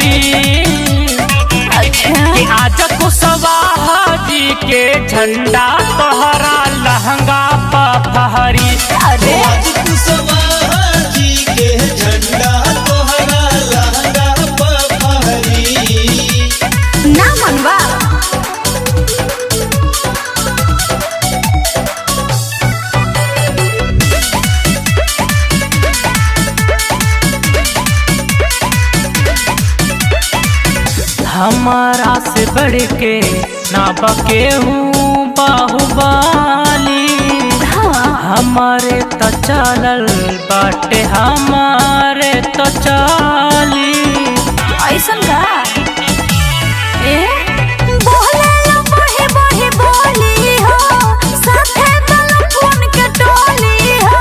टंगरी अच्छा कि आज कुशवाहा जी के झंडा तोहरा लहंगा पहरी अरे आज कुशवाहा जी के झंडा तोहरा लहंगा पर फहरी ना मनवा हमारा से बढ़ के ना बके हूँ बाहुबली हाँ हमारे तो चलल बाटे हमारे तो चाली ऐसन का ए बोलेला बहे बहे बोली हो साथे बलपुन के टोली हो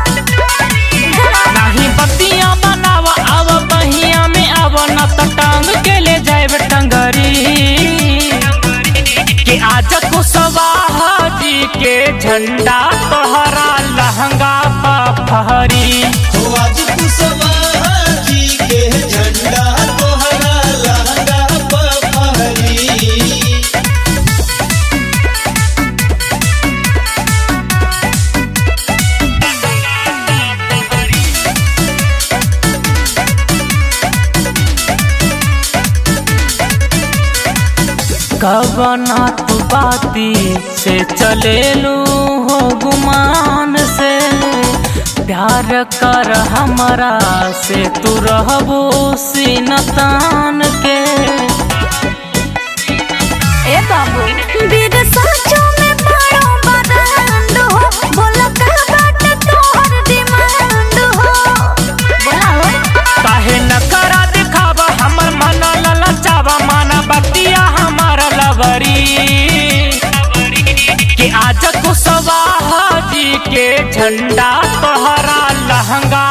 नाही बत्तियां बनाव आव बहिया में आव न त टांग के ले जाए टंगरी कि आज कुशवाहा जी के झंडा तोहरा लहंगा पहरी हो आज कुशवाहा जी के झंडा तोहरा लहंगा पर फहरी कवना तू बाती से चलेलू हो गुमान से प्यार कर हमरा से तू रहबो सीनतान के ए बाबू बीर साचो में बड़ो बरांड हो बोला का बात तोहर डिमांड हो बोला हो काहे न करा दिखावा हमर मन ललचावा माना बतिया हमर लवरी कि आज कुशवाहा जी के झंडा तोहरा लहंगा